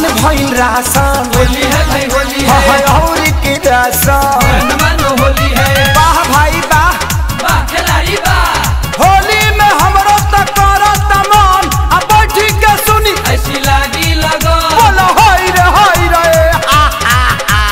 बन भइल रासन होली है भाई होली हाँ, है हाँ, और की रासन मन मानो होली है वाह भाई वाह वाह खिलाड़ी वाह होली में हमरो त करत मन आ बैठी के सुनी ऐसी लागी लगो बोलो होई रे होई रे हा, हा, हा।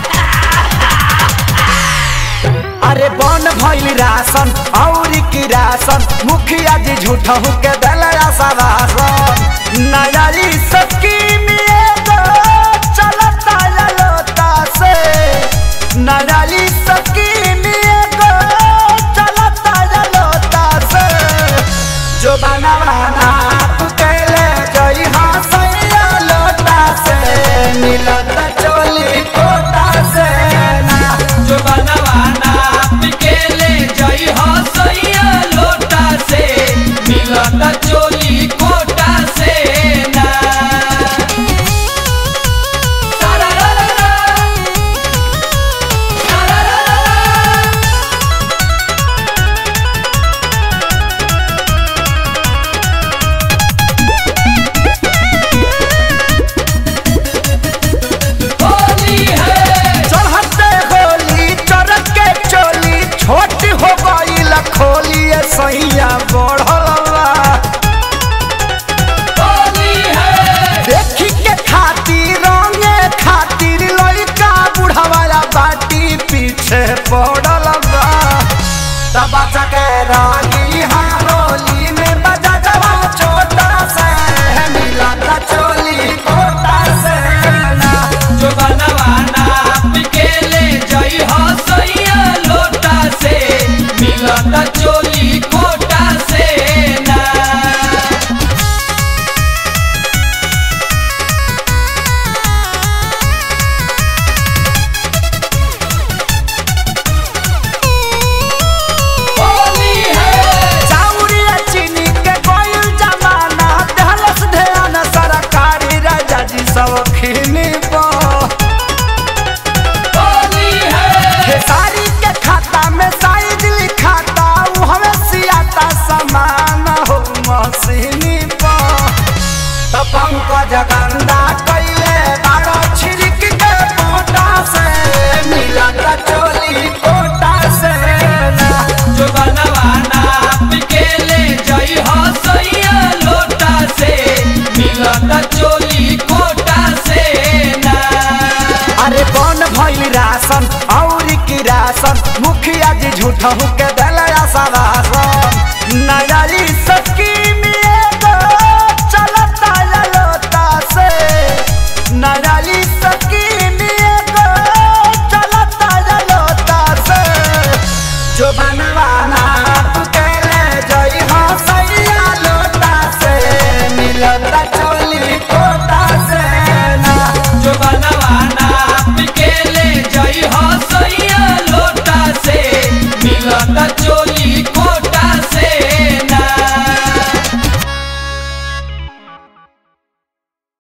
अरे बन भइल रासन और की रासन मुखिया जी झूठा के दल रासन नयारी सकीम एगो चलता ललोता से नयारी सकीम एगो चलता ललोता से जो बना बना तू कैले जई हाँ सैया लोटा से मिलत चोली कोटा से ना जो बनवाना पिकेले जई हो सैया लोटा से मिलत चोली कोटा से ना सारा रा रा रा। सारा रा रा रा। होली है चढ़ते होली चरक के चोली छोट हो गई खोली सैया बढ़लवा होली है देखी के खातिर रंगे खातिर लड़का बुढ़ावाला बाटी पीछे पड़लवा तब के रागी हारोली में बजा जवा छोटा से मिला चोली कोटा से ना जो बनवाना पिकेले जई हो सैया लोटा से मिलत चोली कोटा से ना होली है चाउरिया चीनी के गोइल जमाना दहलस ध्यान सरकारी राजा जी सब खिनी होली है खेसारी के खाता में साइज लिखाता उ हमें सियाता समान हो मशीनी तो पंकज गंदा कैले बारो छिड़क के कोटा से मिलत चोली कोटा से ना जो बनवाना पिकेले जई हो सैया लोटा से मिलत चोली कोटा से ना अरे कौन भइल राशन और की राशन मुखिया जी झूठा के दल राशन नयारी सकी